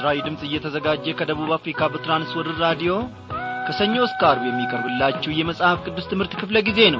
ለምስራዊ ድምፅ እየተዘጋጀ ከደቡብ አፍሪካ በትራንስወርልድ ራዲዮ ከሰኞ እስከ አርብ የሚቀርብላችሁ የመጽሐፍ ቅዱስ ትምህርት ክፍለ ጊዜ ነው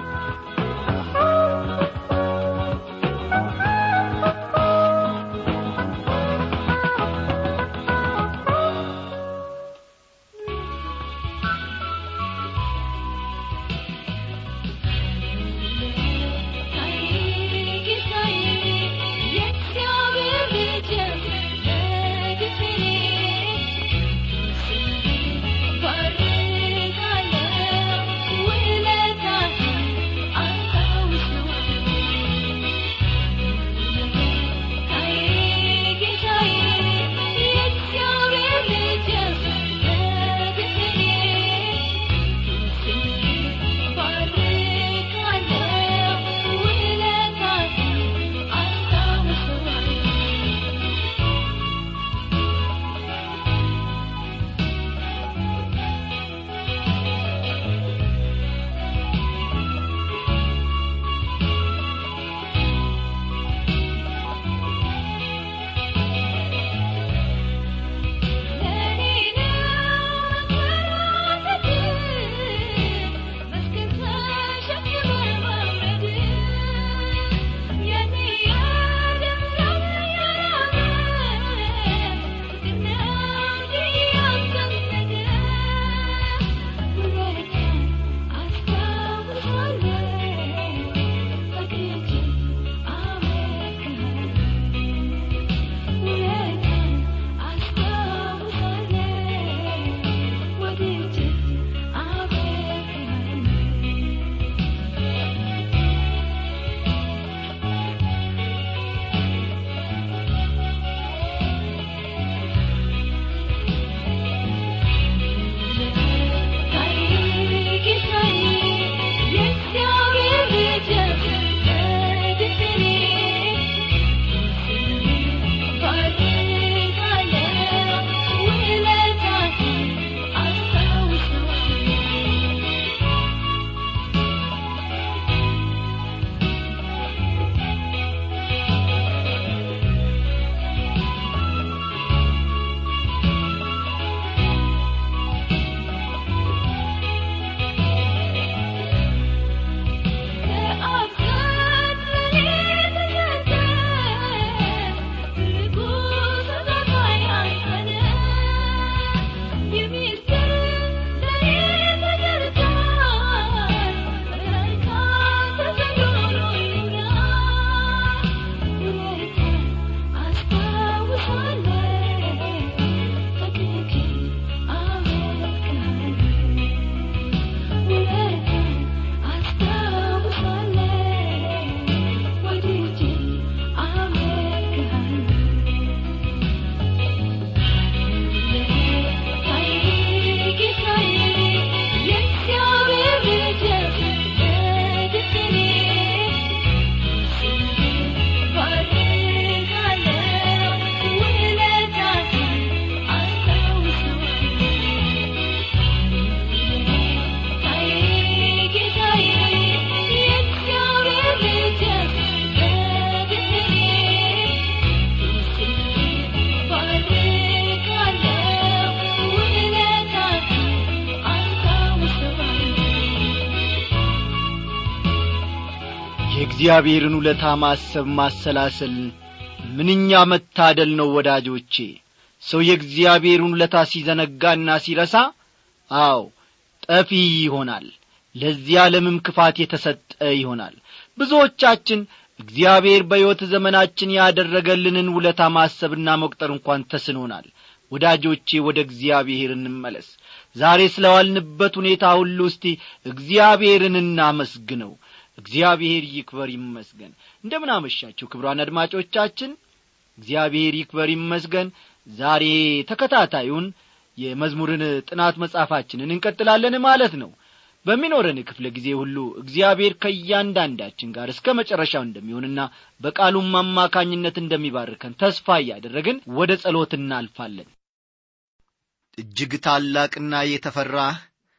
የእግዚአብሔርን ውለታ ማሰብ ማሰላሰል ምንኛ መታደል ነው ወዳጆቼ ሰው የእግዚአብሔርን ውለታ ሲዘነጋና ሲረሳ አዎ ጠፊ ይሆናል ለዚህ ዓለምም ክፋት የተሰጠ ይሆናል ብዙዎቻችን እግዚአብሔር በሕይወት ዘመናችን ያደረገልንን ውለታ ማሰብና መቁጠር እንኳን ተስኖናል ወዳጆቼ ወደ እግዚአብሔር እንመለስ ዛሬ ስለ ዋልንበት ሁኔታ ሁሉ እስቲ እግዚአብሔርን እናመስግነው እግዚአብሔር ይክበር ይመስገን እንደምን አመሻችሁ ክብሯን አድማጮቻችን እግዚአብሔር ይክበር ይመስገን ዛሬ ተከታታዩን የመዝሙርን ጥናት መጻፋችንን እንቀጥላለን ማለት ነው በሚኖረን ክፍለ ጊዜ ሁሉ እግዚአብሔር ከእያንዳንዳችን ጋር እስከ መጨረሻው እንደሚሆንና በቃሉም አማካኝነት እንደሚባርከን ተስፋ እያደረግን ወደ ጸሎት እናልፋለን እጅግ ታላቅና የተፈራህ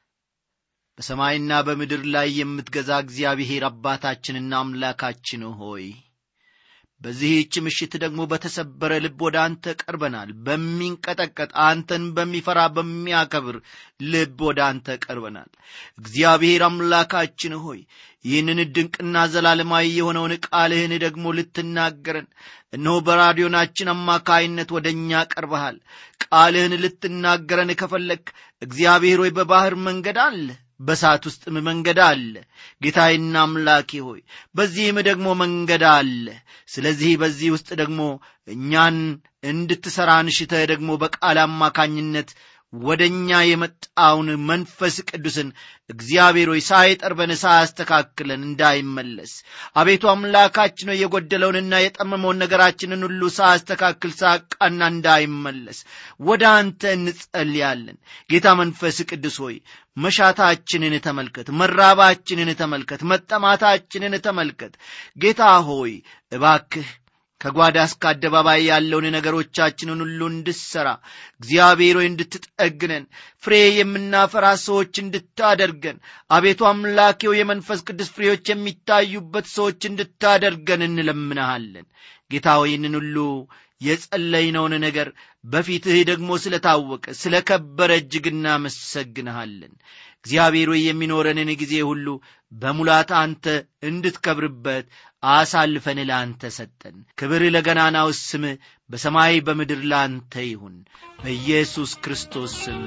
በሰማይና በምድር ላይ የምትገዛ እግዚአብሔር አባታችንና አምላካችን ሆይ በዚህች ምሽት ደግሞ በተሰበረ ልብ ወደ አንተ ቀርበናል በሚንቀጠቀጥ አንተን በሚፈራ በሚያከብር ልብ ወደ አንተ ቀርበናል እግዚአብሔር አምላካችን ሆይ ይህንን ድንቅና ዘላለማዊ የሆነውን ቃልህን ደግሞ ልትናገረን እነሆ በራዲዮናችን አማካይነት ወደ እኛ ቀርበሃል ቃልህን ልትናገረን ከፈለግ እግዚአብሔር ሆይ በባሕር መንገድ አለ በሳት ውስጥም መንገድ አለ ጌታዬና አምላኬ ሆይ በዚህም ደግሞ መንገድ አለ ስለዚህ በዚህ ውስጥ ደግሞ እኛን እንድትሠራ ንሽተህ ደግሞ በቃል አማካኝነት ወደ እኛ የመጣውን መንፈስ ቅዱስን እግዚአብሔር ሆይ ሳይጠርበን ሳያስተካክለን እንዳይመለስ አቤቱ አምላካችን ሆይ የጎደለውንና የጠመመውን ነገራችንን ሁሉ ሳያስተካክል ሳቃና እንዳይመለስ ወደ አንተ እንጸልያለን ጌታ መንፈስ ቅዱስ ሆይ መሻታችንን ተመልከት መራባችንን ተመልከት መጠማታችንን ተመልከት ጌታ ሆይ እባክህ ከጓዳ እስከ አደባባይ ያለውን ነገሮቻችንን ሁሉ እንድሰራ እግዚአብሔር ሆይ እንድትጠግነን ፍሬ የምናፈራ ሰዎች እንድታደርገን አቤቱ አምላኬው የመንፈስ ቅዱስ ፍሬዎች የሚታዩበት ሰዎች እንድታደርገን እንለምንሃለን ጌታ ሆይ ይህንን ሁሉ የጸለይነውን ነገር በፊትህ ደግሞ ስለ ታወቀ ስለ ከበረ እጅግ እናመሰግንሃለን እግዚአብሔር ሆይ የሚኖረንን ጊዜ ሁሉ በሙላት አንተ እንድትከብርበት አሳልፈን ለአንተ ሰጠን ክብር ለገናናው ስም በሰማይ በምድር ለአንተ ይሁን በኢየሱስ ክርስቶስ ስም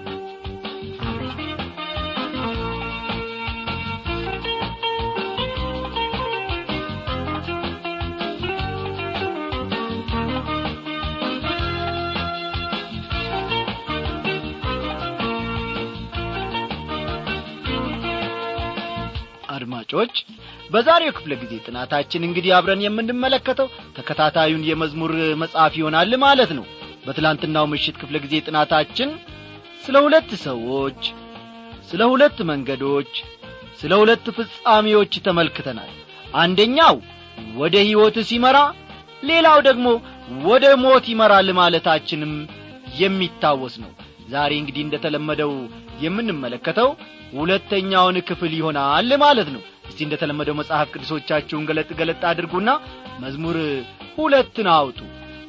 አድማጮች በዛሬው ክፍለ ጊዜ ጥናታችን እንግዲህ አብረን የምንመለከተው ተከታታዩን የመዝሙር መጽሐፍ ይሆናል ማለት ነው በትላንትናው ምሽት ክፍለ ጊዜ ጥናታችን ስለ ሁለት ሰዎች ስለ ሁለት መንገዶች ስለ ሁለት ፍጻሜዎች ተመልክተናል አንደኛው ወደ ሕይወት ሲመራ ሌላው ደግሞ ወደ ሞት ይመራል ማለታችንም የሚታወስ ነው ዛሬ እንግዲህ እንደተለመደው የምንመለከተው ሁለተኛውን ክፍል ይሆናል ማለት ነው እስቲ እንደተለመደው መጽሐፍ ቅዱሶቻችሁን ገለጥ ገለጥ አድርጉና መዝሙር ሁለትን አውጡ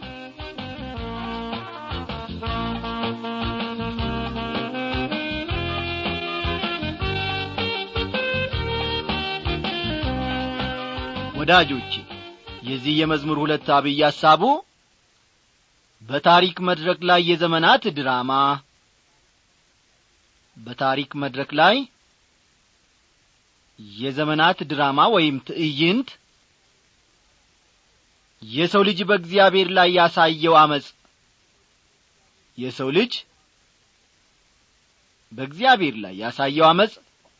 ወዳጆቼ የዚህ የመዝሙር ሁለት አብይ ሐሳቡ በታሪክ መድረክ ላይ የዘመናት ድራማ በታሪክ መድረክ ላይ የዘመናት ድራማ ወይም ትዕይንት የሰው ልጅ በእግዚአብሔር ላይ ያሳየው አመፅ የሰው ልጅ በእግዚአብሔር ላይ ያሳየው አመፅ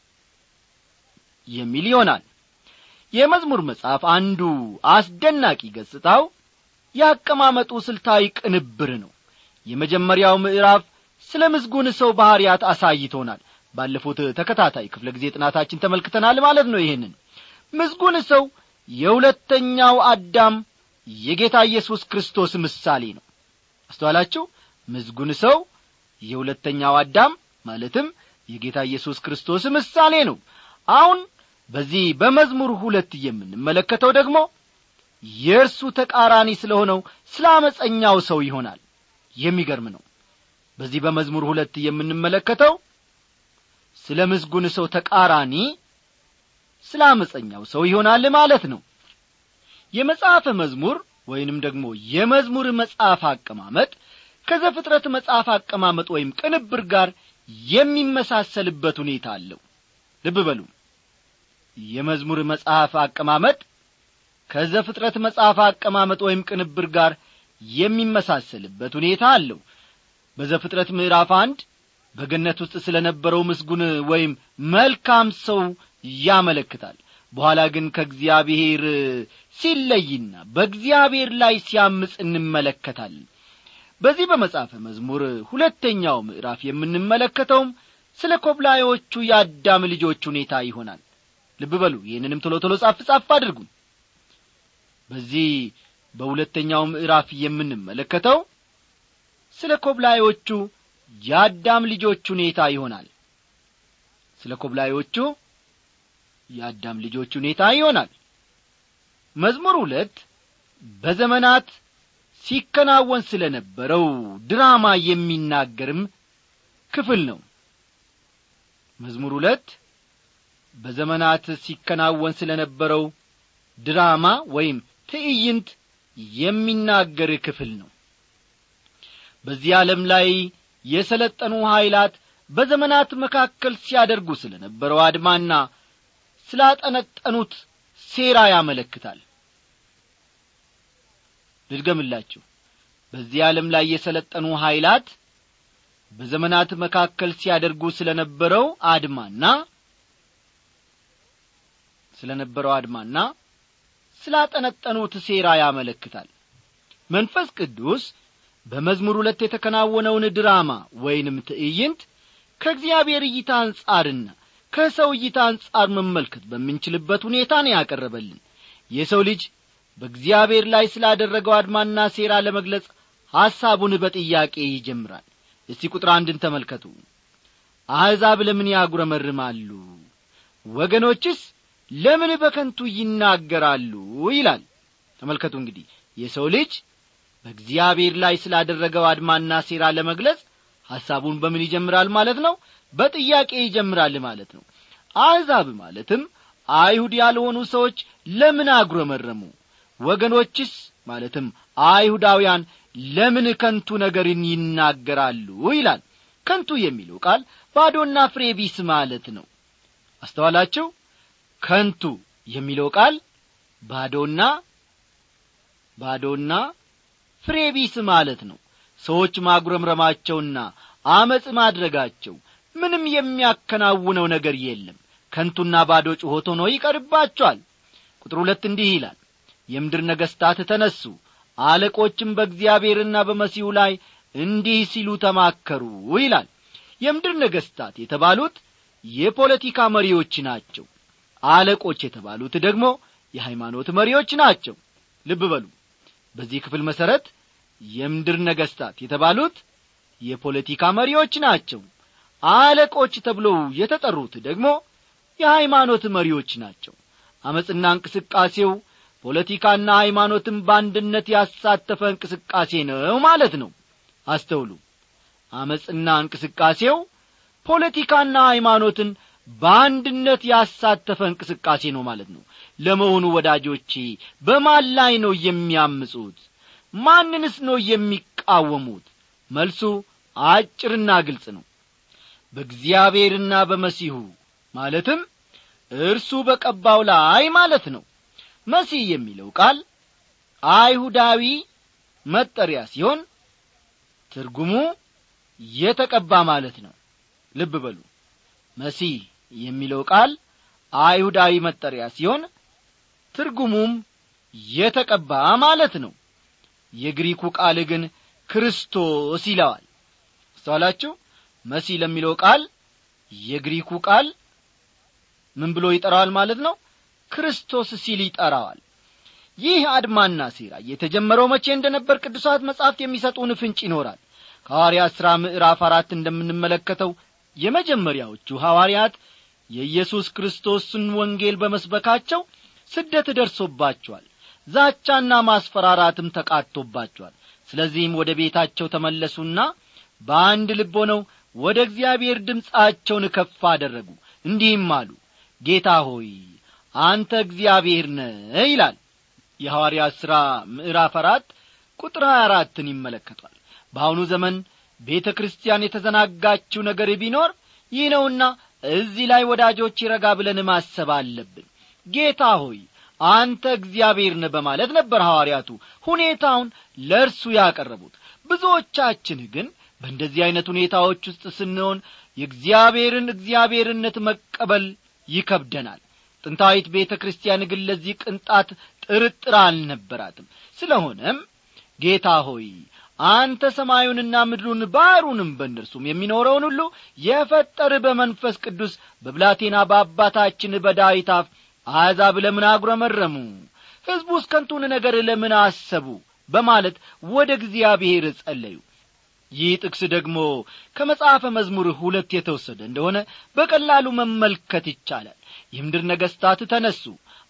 የሚል ይሆናል የመዝሙር መጽሐፍ አንዱ አስደናቂ ገጽታው ያቀማመጡ ስልታዊ ቅንብር ነው የመጀመሪያው ምዕራፍ ስለ ምስጉን ሰው ባሕርያት አሳይቶናል ባለፉት ተከታታይ ክፍለ ጊዜ ጥናታችን ተመልክተናል ማለት ነው ይህንን ምስጉን ሰው የሁለተኛው አዳም የጌታ ኢየሱስ ክርስቶስ ምሳሌ ነው አስተዋላችሁ ምስጉን ሰው የሁለተኛው አዳም ማለትም የጌታ ኢየሱስ ክርስቶስ ምሳሌ ነው አሁን በዚህ በመዝሙር ሁለት የምንመለከተው ደግሞ የእርሱ ተቃራኒ ስለሆነው ስለ አመፀኛው ሰው ይሆናል የሚገርም ነው በዚህ በመዝሙር ሁለት የምንመለከተው ስለ ምስጉን ሰው ተቃራኒ ስለ አመፀኛው ሰው ይሆናል ማለት ነው የመጽሐፈ መዝሙር ወይንም ደግሞ የመዝሙር መጽሐፍ አቀማመጥ ከዘፍጥረት መጽሐፍ አቀማመጥ ወይም ቅንብር ጋር የሚመሳሰልበት ሁኔታ አለው ልብ በሉ የመዝሙር መጽሐፍ አቀማመጥ ከዘፍጥረት መጽሐፍ አቀማመጥ ወይም ቅንብር ጋር የሚመሳሰልበት ሁኔታ አለው በዘፍጥረት ምዕራፍ አንድ በገነት ውስጥ ስለ ነበረው ምስጉን ወይም መልካም ሰው ያመለክታል በኋላ ግን ከእግዚአብሔር ሲለይና በእግዚአብሔር ላይ ሲያምፅ እንመለከታለን በዚህ በመጽሐፈ መዝሙር ሁለተኛው ምዕራፍ የምንመለከተውም ስለ ኮብላዮቹ የአዳም ልጆች ሁኔታ ይሆናል ልብ በሉ ይህንንም ቶሎ ቶሎ ጻፍ ጻፍ አድርጉ በዚህ በሁለተኛው ምዕራፍ የምንመለከተው ስለ ኮብላዮቹ የአዳም ልጆች ሁኔታ ይሆናል ስለ ኮብላዮቹ የአዳም ልጆች ሁኔታ ይሆናል መዝሙር ሁለት በዘመናት ሲከናወን ስለ ነበረው ድራማ የሚናገርም ክፍል ነው መዝሙር ሁለት በዘመናት ሲከናወን ስለ ነበረው ድራማ ወይም ትዕይንት የሚናገር ክፍል ነው በዚህ ዓለም ላይ የሰለጠኑ ኀይላት በዘመናት መካከል ሲያደርጉ ስለ ነበረው አድማና ስላጠነጠኑት ሴራ ያመለክታል ልድገምላችሁ በዚህ ዓለም ላይ የሰለጠኑ ኀይላት በዘመናት መካከል ሲያደርጉ ስለ ነበረው አድማና ስለ ነበረው አድማና ስላጠነጠኑት ሴራ ያመለክታል መንፈስ ቅዱስ በመዝሙር ሁለት የተከናወነውን ድራማ ወይንም ትዕይንት ከእግዚአብሔር እይታ አንጻርና ከሰው እይታ አንጻር መመልከት በምንችልበት ሁኔታ ነው ያቀረበልን የሰው ልጅ በእግዚአብሔር ላይ ስላደረገው አድማና ሴራ ለመግለጽ ሐሳቡን በጥያቄ ይጀምራል እስቲ ቁጥር አንድን ተመልከቱ አሕዛብ ለምን ያጉረመርማሉ ወገኖችስ ለምን በከንቱ ይናገራሉ ይላል ተመልከቱ እንግዲህ የሰው ልጅ በእግዚአብሔር ላይ ስላደረገው አድማና ሴራ ለመግለጽ ሐሳቡን በምን ይጀምራል ማለት ነው በጥያቄ ይጀምራል ማለት ነው አሕዛብ ማለትም አይሁድ ያልሆኑ ሰዎች ለምን አጉረመረሙ ወገኖችስ ማለትም አይሁዳውያን ለምን ከንቱ ነገርን ይናገራሉ ይላል ከንቱ የሚለው ቃል ባዶና ፍሬ ቢስ ማለት ነው አስተዋላችሁ ከንቱ የሚለው ቃል ባዶና ባዶና ፍሬ ቢስ ማለት ነው ሰዎች ማጉረምረማቸውና አመፅ ማድረጋቸው ምንም የሚያከናውነው ነገር የለም ከንቱና ባዶ ጩኸት ሆኖ ይቀርባቸዋል ቁጥር ሁለት እንዲህ ይላል የምድር ነገሥታት ተነሱ አለቆችም በእግዚአብሔርና በመሲሁ ላይ እንዲህ ሲሉ ተማከሩ ይላል የምድር ነገሥታት የተባሉት የፖለቲካ መሪዎች ናቸው አለቆች የተባሉት ደግሞ የሃይማኖት መሪዎች ናቸው ልብ በሉ በዚህ ክፍል መሠረት የምድር ነገሥታት የተባሉት የፖለቲካ መሪዎች ናቸው አለቆች ተብለው የተጠሩት ደግሞ የሃይማኖት መሪዎች ናቸው አመፅና እንቅስቃሴው ፖለቲካና ሃይማኖትን በአንድነት ያሳተፈ እንቅስቃሴ ነው ማለት ነው አስተውሉ አመፅና እንቅስቃሴው ፖለቲካና ሃይማኖትን በአንድነት ያሳተፈ እንቅስቃሴ ነው ማለት ነው ለመሆኑ ወዳጆቼ በማን ላይ ነው የሚያምፁት ማንንስ ነው የሚቃወሙት መልሱ አጭርና ግልጽ ነው በእግዚአብሔርና በመሲሁ ማለትም እርሱ በቀባው ላይ ማለት ነው መሲህ የሚለው ቃል አይሁዳዊ መጠሪያ ሲሆን ትርጉሙ የተቀባ ማለት ነው ልብ በሉ መሲህ የሚለው ቃል አይሁዳዊ መጠሪያ ሲሆን ትርጉሙም የተቀባ ማለት ነው የግሪኩ ቃል ግን ክርስቶስ ይለዋል አስተዋላችሁ መሲህ ለሚለው ቃል የግሪኩ ቃል ምን ብሎ ይጠራዋል ማለት ነው ክርስቶስ ሲል ይጠራዋል ይህ አድማና ሴራ የተጀመረው መቼ እንደነበር ቅዱሳት መጻሕፍት የሚሰጡን ፍንጭ ይኖራል ከሐዋርያት ሥራ ምዕራፍ አራት እንደምንመለከተው የመጀመሪያዎቹ ሐዋርያት የኢየሱስ ክርስቶስን ወንጌል በመስበካቸው ስደት ደርሶባቸዋል ዛቻና ማስፈራራትም ተቃጥቶባቸዋል ስለዚህም ወደ ቤታቸው ተመለሱና በአንድ ልብ ሆነው ወደ እግዚአብሔር ድምፃቸውን ከፍ አደረጉ እንዲህም አሉ ጌታ ሆይ አንተ እግዚአብሔር ነህ ይላል የሐዋርያት ሥራ ምዕራፍ አራት ቁጥር ሀያ አራትን ይመለከቷል በአሁኑ ዘመን ቤተ ክርስቲያን የተዘናጋችው ነገር ቢኖር ይህ ነውና እዚህ ላይ ወዳጆች ረጋ ብለን ማሰብ አለብን ጌታ ሆይ አንተ እግዚአብሔር ነህ በማለት ነበር ሐዋርያቱ ሁኔታውን ለእርሱ ያቀረቡት ብዙዎቻችን ግን በእንደዚህ ዐይነት ሁኔታዎች ውስጥ ስንሆን የእግዚአብሔርን እግዚአብሔርነት መቀበል ይከብደናል ጥንታዊት ቤተ ክርስቲያን ግን ለዚህ ቅንጣት ጥርጥር አልነበራትም ስለሆነም ጌታ ሆይ አንተ ሰማዩንና ምድሩን ባሕሩንም በእነርሱም የሚኖረውን ሁሉ የፈጠር በመንፈስ ቅዱስ በብላቴና በአባታችን በዳዊት አፍ አሕዛብ ለምን አጉረመረሙ ሕዝቡስ ከንቱን ነገር ለምን አሰቡ በማለት ወደ እግዚአብሔር ጸለዩ ይህ ጥቅስ ደግሞ ከመጽሐፈ መዝሙር ሁለት የተወሰደ እንደሆነ በቀላሉ መመልከት ይቻላል የምድር ነገሥታት ተነሱ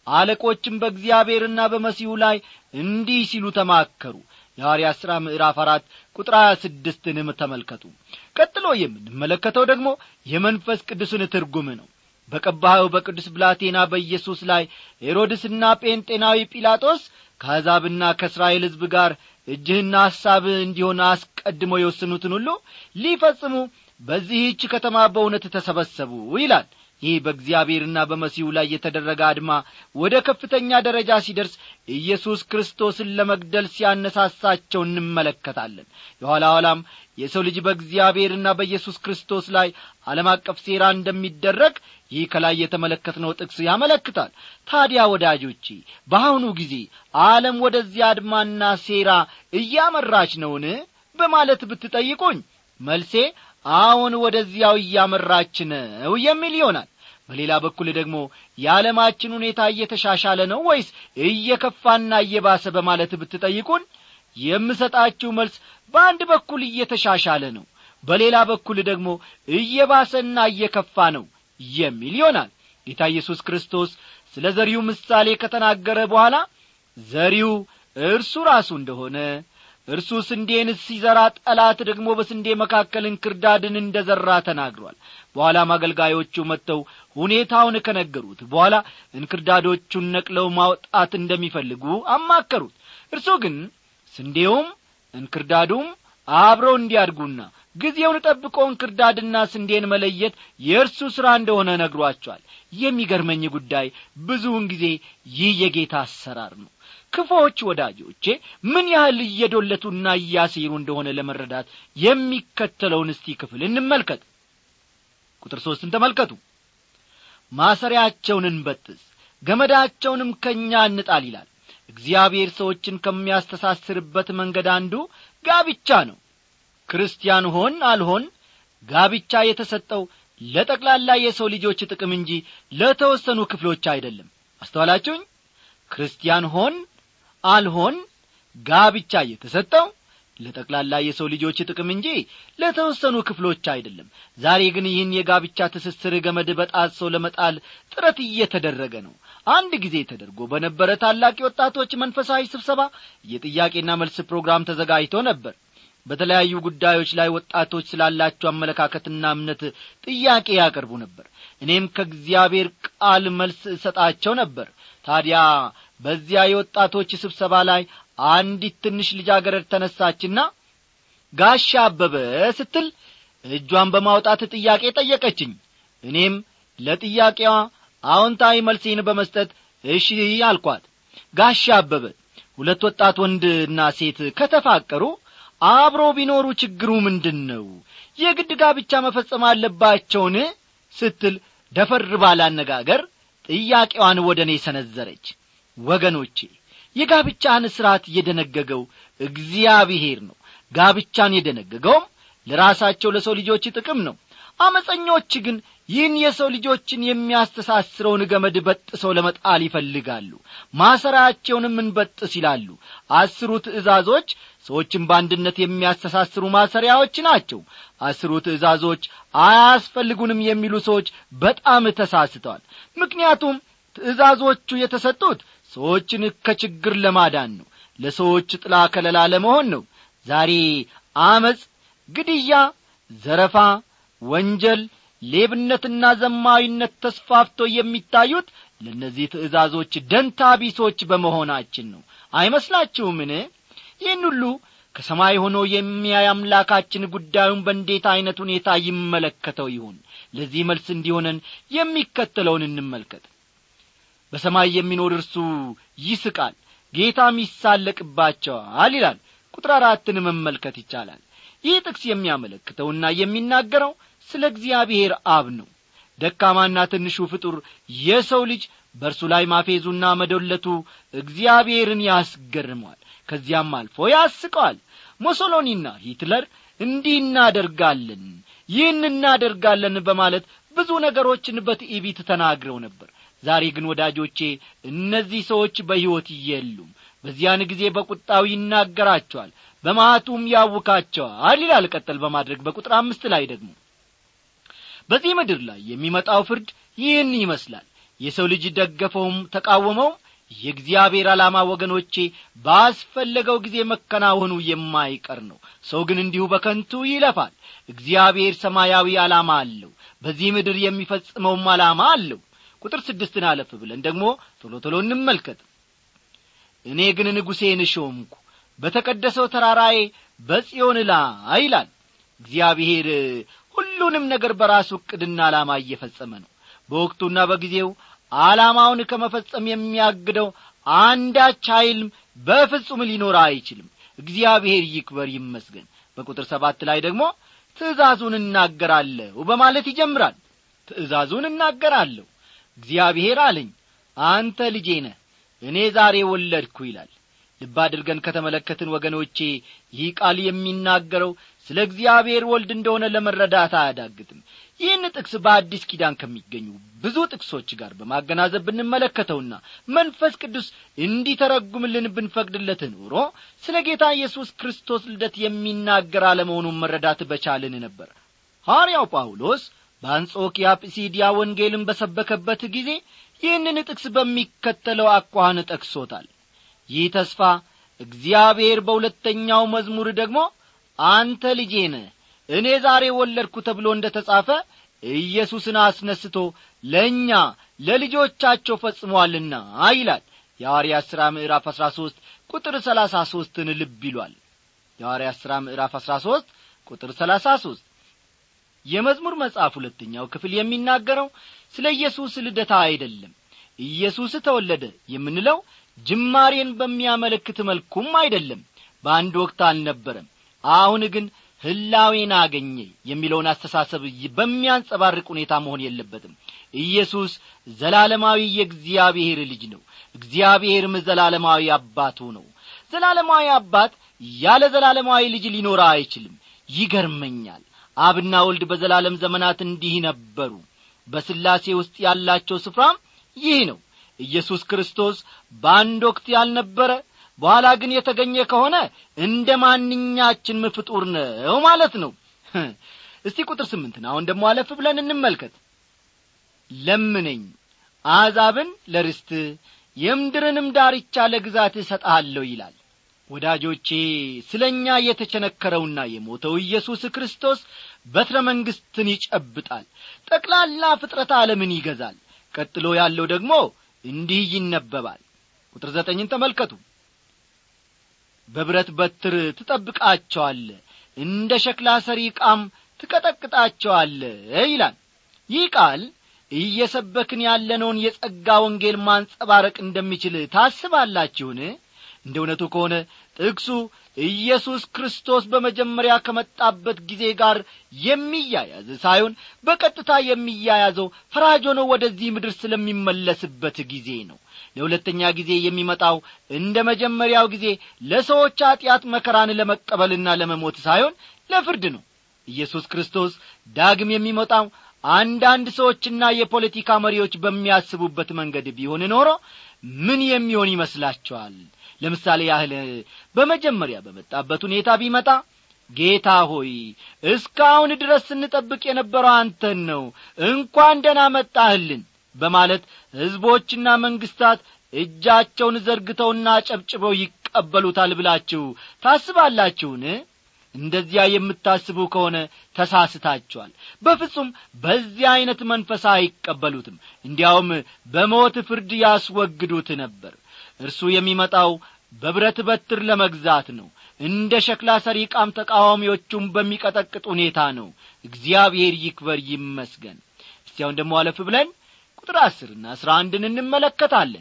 አለቆችም በእግዚአብሔርና በመሲሁ ላይ እንዲህ ሲሉ ተማከሩ የሐዋርያት ሥራ ምዕራፍ አራት ቁጥር ሀያ ስድስትንም ተመልከቱ ቀጥሎ የምንመለከተው ደግሞ የመንፈስ ቅዱስን ትርጉም ነው በቀባኸው በቅዱስ ብላቴና በኢየሱስ ላይ ሄሮድስና ጴንጤናዊ ጲላጦስ ከአሕዛብና ከእስራኤል ሕዝብ ጋር እጅህና ሐሳብህ እንዲሆን አስቀድመው የወሰኑትን ሁሉ ሊፈጽሙ በዚህች ከተማ በእውነት ተሰበሰቡ ይላል ይህ በእግዚአብሔርና በመሲሁ ላይ የተደረገ አድማ ወደ ከፍተኛ ደረጃ ሲደርስ ኢየሱስ ክርስቶስን ለመግደል ሲያነሳሳቸው እንመለከታለን የኋላ ኋላም የሰው ልጅ በእግዚአብሔርና በኢየሱስ ክርስቶስ ላይ ዓለም አቀፍ ሴራ እንደሚደረግ ይህ ከላይ የተመለከትነው ጥቅስ ያመለክታል ታዲያ ወዳጆቼ በአሁኑ ጊዜ ዓለም ወደዚህ አድማና ሴራ እያመራች ነውን በማለት ብትጠይቁኝ መልሴ አሁን ወደዚያው እያመራች ነው የሚል ይሆናል በሌላ በኩል ደግሞ የዓለማችን ሁኔታ እየተሻሻለ ነው ወይስ እየከፋና እየባሰ በማለት ብትጠይቁን የምሰጣችሁ መልስ በአንድ በኩል እየተሻሻለ ነው በሌላ በኩል ደግሞ እየባሰና እየከፋ ነው የሚል ይሆናል ጌታ ኢየሱስ ክርስቶስ ስለ ዘሪው ምሳሌ ከተናገረ በኋላ ዘሪው እርሱ ራሱ እንደሆነ እርሱ ስንዴን ሲዘራ ጠላት ደግሞ በስንዴ መካከል እንክርዳድን እንደ ዘራ ተናግሯል በኋላም አገልጋዮቹ መጥተው ሁኔታውን ከነገሩት በኋላ እንክርዳዶቹን ነቅለው ማውጣት እንደሚፈልጉ አማከሩት እርሱ ግን ስንዴውም እንክርዳዱም አብረው እንዲያድጉና ጊዜውን ጠብቆ እንክርዳድና ስንዴን መለየት የእርሱ ሥራ እንደሆነ ነግሯቸዋል የሚገርመኝ ጉዳይ ብዙውን ጊዜ ይህ የጌታ አሰራር ነው ክፎች ወዳጆቼ ምን ያህል እየዶለቱና እያሴሩ እንደሆነ ለመረዳት የሚከተለውን እስቲ ክፍል እንመልከት ቁጥር ሦስትን ተመልከቱ ማሰሪያቸውን እንበጥስ ገመዳቸውንም ከእኛ እንጣል ይላል እግዚአብሔር ሰዎችን ከሚያስተሳስርበት መንገድ አንዱ ጋብቻ ነው ክርስቲያን ሆን አልሆን ጋብቻ የተሰጠው ለጠቅላላ የሰው ልጆች ጥቅም እንጂ ለተወሰኑ ክፍሎች አይደለም አስተዋላችሁኝ ክርስቲያን ሆን አልሆን ጋብቻ የተሰጠው ለጠቅላላ የሰው ልጆች ጥቅም እንጂ ለተወሰኑ ክፍሎች አይደለም ዛሬ ግን ይህን የጋብቻ ትስስር ገመድ በጣሶ ለመጣል ጥረት እየተደረገ ነው አንድ ጊዜ ተደርጎ በነበረ ታላቅ የወጣቶች መንፈሳዊ ስብሰባ የጥያቄና መልስ ፕሮግራም ተዘጋጅቶ ነበር በተለያዩ ጉዳዮች ላይ ወጣቶች ስላላቸው አመለካከትና እምነት ጥያቄ ያቀርቡ ነበር እኔም ከእግዚአብሔር ቃል መልስ እሰጣቸው ነበር ታዲያ በዚያ የወጣቶች ስብሰባ ላይ አንዲት ትንሽ ልጃገረድ ተነሳችና ጋሻ አበበ ስትል እጇን በማውጣት ጥያቄ ጠየቀችኝ እኔም ለጥያቄዋ አዎንታዊ መልሴን በመስጠት እሺ አልኳት ጋሻ አበበ ሁለት ወጣት ወንድና ሴት ከተፋቀሩ አብሮ ቢኖሩ ችግሩ ምንድን ነው የግድ ጋብቻ መፈጸም አለባቸውን ስትል ደፈር ባለ አነጋገር ጥያቄዋን ወደ እኔ ሰነዘረች ወገኖቼ የጋብቻን ሥርዓት የደነገገው እግዚአብሔር ነው ጋብቻን የደነገገውም ለራሳቸው ለሰው ልጆች ጥቅም ነው አመፀኞች ግን ይህን የሰው ልጆችን የሚያስተሳስረውን ገመድ በጥሰው ለመጣል ይፈልጋሉ ማሰራቸውንም እንበጥስ ይላሉ አስሩ ትእዛዞች ሰዎችን በአንድነት የሚያስተሳስሩ ማሰሪያዎች ናቸው አስሩ ትእዛዞች አያስፈልጉንም የሚሉ ሰዎች በጣም ተሳስተዋል ምክንያቱም ትእዛዞቹ የተሰጡት ሰዎችን ከችግር ለማዳን ነው ለሰዎች ጥላ ከለላ ለመሆን ነው ዛሬ አመፅ ግድያ ዘረፋ ወንጀል ሌብነትና ዘማዊነት ተስፋፍቶ የሚታዩት ለእነዚህ ትእዛዞች ደንታ ቢሶች በመሆናችን ነው አይመስላችሁምን ይህን ሁሉ ከሰማይ ሆኖ የሚያይ አምላካችን ጉዳዩን በእንዴት ዐይነት ሁኔታ ይመለከተው ይሁን ለዚህ መልስ እንዲሆነን የሚከተለውን እንመልከት በሰማይ የሚኖር እርሱ ይስቃል ጌታም ይሳለቅባቸዋል ይላል ቁጥር አራትን መመልከት ይቻላል ይህ ጥቅስ የሚያመለክተውና የሚናገረው ስለ እግዚአብሔር አብ ነው ደካማና ትንሹ ፍጡር የሰው ልጅ በእርሱ ላይ ማፌዙና መዶለቱ እግዚአብሔርን ያስገርመዋል ከዚያም አልፎ ያስቀዋል ሞሶሎኒና ሂትለር እንዲህ እናደርጋለን ይህን እናደርጋለን በማለት ብዙ ነገሮችን በትዕቢት ተናግረው ነበር ዛሬ ግን ወዳጆቼ እነዚህ ሰዎች በሕይወት የሉም በዚያን ጊዜ በቁጣው ይናገራቸዋል በማቱም ያውካቸዋል ይላል ቀጠል በማድረግ በቁጥር አምስት ላይ ደግሞ በዚህ ምድር ላይ የሚመጣው ፍርድ ይህን ይመስላል የሰው ልጅ ደገፈውም ተቃወመውም የእግዚአብሔር ዓላማ ወገኖቼ ባስፈለገው ጊዜ መከናወኑ የማይቀር ነው ሰው ግን እንዲሁ በከንቱ ይለፋል እግዚአብሔር ሰማያዊ ዓላማ አለው በዚህ ምድር የሚፈጽመውም ዓላማ አለው ቁጥር ስድስትን አለፍ ብለን ደግሞ ቶሎ ቶሎ እንመልከት እኔ ግን ንጉሴን ሾምኩ በተቀደሰው ተራራዬ በጽዮን ላይ ይላል እግዚአብሔር ሁሉንም ነገር በራሱ ዕቅድና ዓላማ እየፈጸመ ነው በወቅቱና በጊዜው ዓላማውን ከመፈጸም የሚያግደው አንዳች ኀይልም በፍጹም ሊኖር አይችልም እግዚአብሔር ይክበር ይመስገን በቁጥር ሰባት ላይ ደግሞ ትእዛዙን እናገራለሁ በማለት ይጀምራል ትእዛዙን እናገራለሁ እግዚአብሔር አለኝ አንተ ልጄ ነህ እኔ ዛሬ ወለድኩ ይላል ልብ አድርገን ከተመለከትን ወገኖቼ ይህ ቃል የሚናገረው ስለ እግዚአብሔር ወልድ እንደሆነ ለመረዳት አያዳግትም ይህን ጥቅስ በአዲስ ኪዳን ከሚገኙ ብዙ ጥቅሶች ጋር በማገናዘብ ብንመለከተውና መንፈስ ቅዱስ እንዲተረጉምልን ብንፈቅድለት ኖሮ ስለ ጌታ ኢየሱስ ክርስቶስ ልደት የሚናገር አለመሆኑን መረዳት በቻልን ነበር ሐዋርያው ጳውሎስ በአንጾኪያ ጲሲዲያ ወንጌልን በሰበከበት ጊዜ ይህንን ጥቅስ በሚከተለው አኳኋን ጠቅሶታል ይህ ተስፋ እግዚአብሔር በሁለተኛው መዝሙር ደግሞ አንተ ልጄ ነህ እኔ ዛሬ ወለድኩ ተብሎ እንደ ተጻፈ ኢየሱስን አስነስቶ ለእኛ ለልጆቻቸው ፈጽሟልና ይላል የሐዋርያት ሥራ ምዕራፍ አሥራ ሦስት ቁጥር ሰላሳ ሦስትን ልብ ይሏል የሐዋርያት ሥራ ምዕራፍ አሥራ ሦስት ቁጥር ሰላሳ ሦስት የመዝሙር መጽሐፍ ሁለተኛው ክፍል የሚናገረው ስለ ኢየሱስ ልደታ አይደለም ኢየሱስ ተወለደ የምንለው ጅማሬን በሚያመለክት መልኩም አይደለም በአንድ ወቅት አልነበረም አሁን ግን ህላዌን አገኘ የሚለውን አስተሳሰብ በሚያንጸባርቅ ሁኔታ መሆን የለበትም ኢየሱስ ዘላለማዊ የእግዚአብሔር ልጅ ነው እግዚአብሔርም ዘላለማዊ አባቱ ነው ዘላለማዊ አባት ያለ ዘላለማዊ ልጅ ሊኖር አይችልም ይገርመኛል አብና ወልድ በዘላለም ዘመናት እንዲህ ነበሩ በስላሴ ውስጥ ያላቸው ስፍራም ይህ ነው ኢየሱስ ክርስቶስ በአንድ ወቅት ያልነበረ በኋላ ግን የተገኘ ከሆነ እንደ ማንኛችንም ፍጡር ነው ማለት ነው እስቲ ቁጥር ስምንትን አሁን ደግሞ አለፍ ብለን እንመልከት ለምነኝ አሕዛብን ለርስት የምድርንም ዳርቻ ለግዛት እሰጥሃለሁ ይላል ወዳጆቼ ስለ እኛ የተቸነከረውና የሞተው ኢየሱስ ክርስቶስ በትረ መንግሥትን ይጨብጣል ጠቅላላ ፍጥረት ዓለምን ይገዛል ቀጥሎ ያለው ደግሞ እንዲህ ይነበባል ቁጥር ዘጠኝን ተመልከቱ በብረት በትር ትጠብቃቸዋለ እንደ ሸክላ ሰሪ ዕቃም ትቀጠቅጣቸዋለ ይላል ይህ ቃል እየሰበክን ያለነውን የጸጋ ወንጌል ማንጸባረቅ እንደሚችል ታስባላችሁን እንደ እውነቱ ከሆነ ጥቅሱ ኢየሱስ ክርስቶስ በመጀመሪያ ከመጣበት ጊዜ ጋር የሚያያዝ ሳይሆን በቀጥታ የሚያያዘው ፈራጅ ሆኖ ወደዚህ ምድር ስለሚመለስበት ጊዜ ነው ለሁለተኛ ጊዜ የሚመጣው እንደ መጀመሪያው ጊዜ ለሰዎች ኀጢአት መከራን ለመቀበልና ለመሞት ሳይሆን ለፍርድ ነው ኢየሱስ ክርስቶስ ዳግም የሚመጣው አንዳንድ ሰዎችና የፖለቲካ መሪዎች በሚያስቡበት መንገድ ቢሆን ኖሮ ምን የሚሆን ይመስላችኋል ለምሳሌ ያህል በመጀመሪያ በመጣበት ሁኔታ ቢመጣ ጌታ ሆይ እስካሁን ድረስ ስንጠብቅ የነበረው አንተን ነው እንኳን ደና መጣህልን በማለት ሕዝቦችና መንግሥታት እጃቸውን ዘርግተውና ጨብጭበው ይቀበሉታል ብላችሁ ታስባላችሁን እንደዚያ የምታስቡ ከሆነ ተሳስታችኋል በፍጹም በዚያ ዐይነት መንፈስ አይቀበሉትም እንዲያውም በሞት ፍርድ ያስወግዱት ነበር እርሱ የሚመጣው በብረት በትር ለመግዛት ነው እንደ ሸክላ ሰሪ ቃም ተቃዋሚዎቹም በሚቀጠቅጥ ሁኔታ ነው እግዚአብሔር ይክበር ይመስገን እስቲያውን ደግሞ አለፍ ብለን ቁጥር አስርና አስራ አንድን እንመለከታለን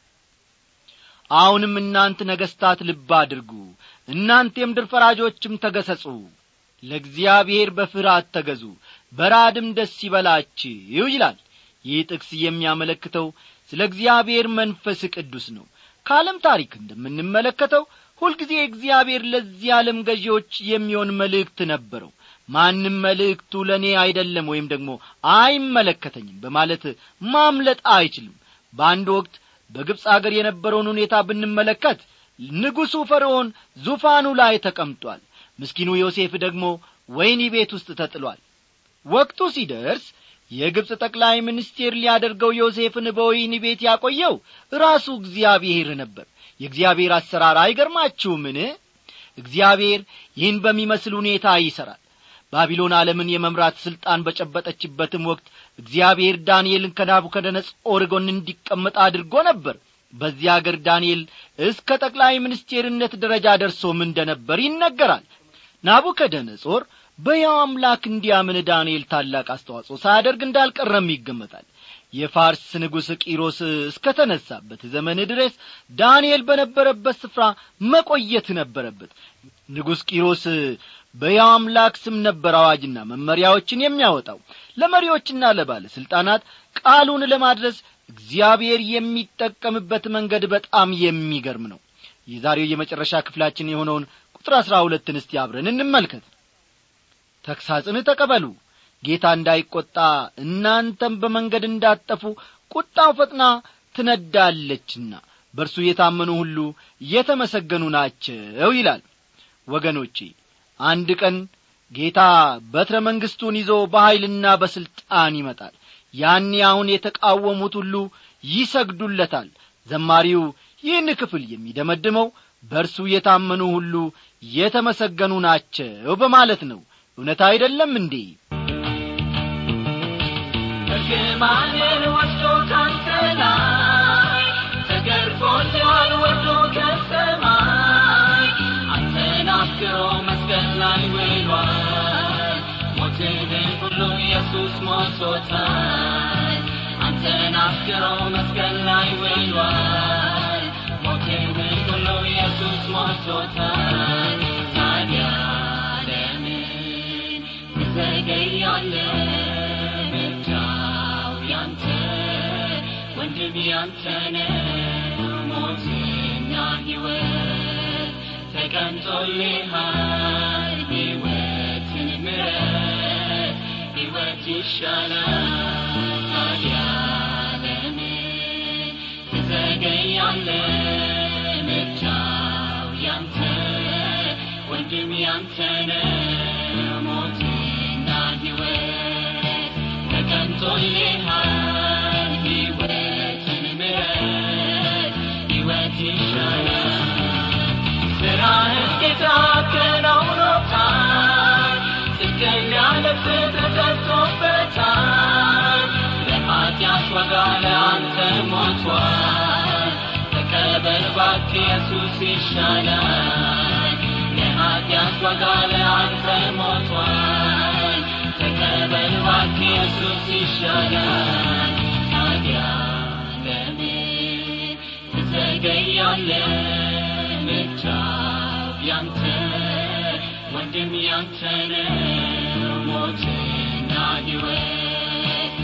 አሁንም እናንት ነገሥታት ልብ አድርጉ እናንተ የምድር ፈራጆችም ተገሰጹ ለእግዚአብሔር በፍርሃት ተገዙ በራድም ደስ ይበላችሁ ይላል ይህ ጥቅስ የሚያመለክተው ስለ እግዚአብሔር መንፈስ ቅዱስ ነው ከዓለም ታሪክ እንደምንመለከተው ሁልጊዜ እግዚአብሔር ለዚህ ዓለም ገዢዎች የሚሆን መልእክት ነበረው ማንም መልእክቱ ለእኔ አይደለም ወይም ደግሞ አይመለከተኝም በማለት ማምለጥ አይችልም በአንድ ወቅት በግብፅ አገር የነበረውን ሁኔታ ብንመለከት ንጉሡ ፈርዖን ዙፋኑ ላይ ተቀምጧል ምስኪኑ ዮሴፍ ደግሞ ወይኒ ቤት ውስጥ ተጥሏል ወቅቱ ሲደርስ የግብፅ ጠቅላይ ሚኒስቴር ሊያደርገው ዮሴፍን በወይኒ ቤት ያቆየው ራሱ እግዚአብሔር ነበር የእግዚአብሔር አሰራር አይገርማችሁምን እግዚአብሔር ይህን በሚመስል ሁኔታ ይሠራል ባቢሎን ዓለምን የመምራት ሥልጣን በጨበጠችበትም ወቅት እግዚአብሔር ዳንኤልን ከናቡከደነጾር ጎን እንዲቀመጥ አድርጎ ነበር በዚያ አገር ዳንኤል እስከ ጠቅላይ ሚኒስቴርነት ደረጃ ደርሶም እንደ ነበር ይነገራል ናቡከደነጾር በያው አምላክ እንዲያምን ዳንኤል ታላቅ አስተዋጽኦ ሳያደርግ እንዳልቀረም ይገመታል የፋርስ ንጉሥ ቂሮስ እስከ ተነሳበት ዘመን ድረስ ዳንኤል በነበረበት ስፍራ መቆየት ነበረበት ንጉሥ ቂሮስ በያው አምላክ ስም ነበር አዋጅና መመሪያዎችን የሚያወጣው ለመሪዎችና ለባለሥልጣናት ቃሉን ለማድረስ እግዚአብሔር የሚጠቀምበት መንገድ በጣም የሚገርም ነው የዛሬው የመጨረሻ ክፍላችን የሆነውን ቁጥር አሥራ ሁለትን እስቲ አብረን እንመልከት ተግሳጽን ተቀበሉ ጌታ እንዳይቈጣ እናንተም በመንገድ እንዳጠፉ ቁጣው ፈጥና ትነዳለችና በእርሱ የታመኑ ሁሉ የተመሰገኑ ናቸው ይላል ወገኖቼ አንድ ቀን ጌታ በትረ መንግሥቱን ይዞ በኀይልና በሥልጣን ይመጣል ያኔ አሁን የተቃወሙት ሁሉ ይሰግዱለታል ዘማሪው ይህን ክፍል የሚደመድመው በእርሱ የታመኑ ሁሉ የተመሰገኑ ናቸው በማለት ነው እውነት አይደለም እንዴ እርግማንን ወስዶ ካንተ ላይ ተገርፎልሃል ወርዶ ከሰማይ አንተን አፍቅሮ መስቀል ላይ ውሏል ሞትህን ሁሉ ኢየሱስ ሞቶታል አንተን አፍቅሮ መስቀል ላይ ውሏል ሞትህን ሁሉ ኢየሱስ ሞቶታል ታዲያ ለምን ትዘገያለህ ምርጫው ያንተ ወንድም ያንተ ነው ሞትና ሕይወት ተቀምጦልሃል ሕይወትን ምረት ሕይወት ይሻላል ታዲያ ለምን ትዘገያለህ ምርጫው ያንተ ወንድም ያንተ ነው ሞትና ሕይወት ተቀምጦልሃል ሕይወትን ምረት ሕይወት ይሻላል ስራህን ጌታ ከናውኖታል ጽድቅን ያለብስ ተሰጥቶበታል ለኃጢአት ዋጋ ለአንተ ሞቷል ተቀበል እባክህ ኢየሱስ ይሻላል ለኃጢአት ዋጋ ለአንተ ሞቷል ተቀበል እባክህ ኢየሱስ ይሻላል ታዲያ ለምን ትዘገያለህ ምርጫው ያንተ ወንድም ያንተ ነው ሞትና ሕይወት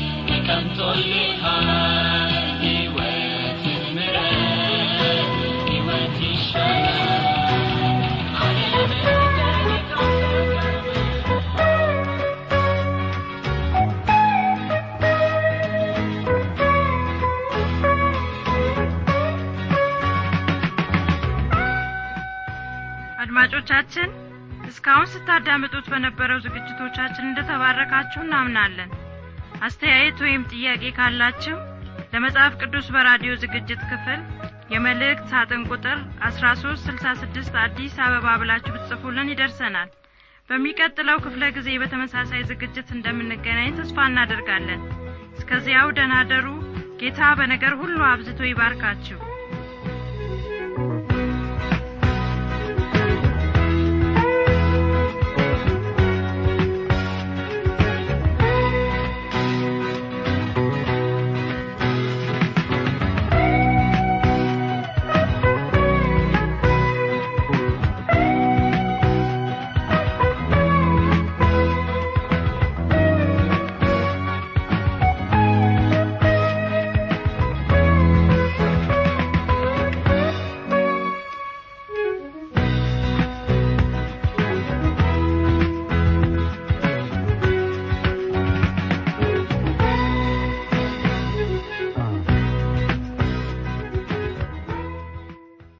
ተቀምጦልሃል ሕይወትን ምረት ሕይወት ይሻላል አድማጮቻችን እስካሁን ስታዳምጡት በነበረው ዝግጅቶቻችን እንደተባረካችሁ እናምናለን አስተያየት ወይም ጥያቄ ካላችሁ ለመጽሐፍ ቅዱስ በራዲዮ ዝግጅት ክፍል የመልእክት ሳጥን ቁጥር 1366 አዲስ አበባ ብላችሁ ብትጽፉልን ይደርሰናል በሚቀጥለው ክፍለ ጊዜ በተመሳሳይ ዝግጅት እንደምንገናኝ ተስፋ እናደርጋለን እስከዚያው ደናደሩ ጌታ በነገር ሁሉ አብዝቶ ይባርካችሁ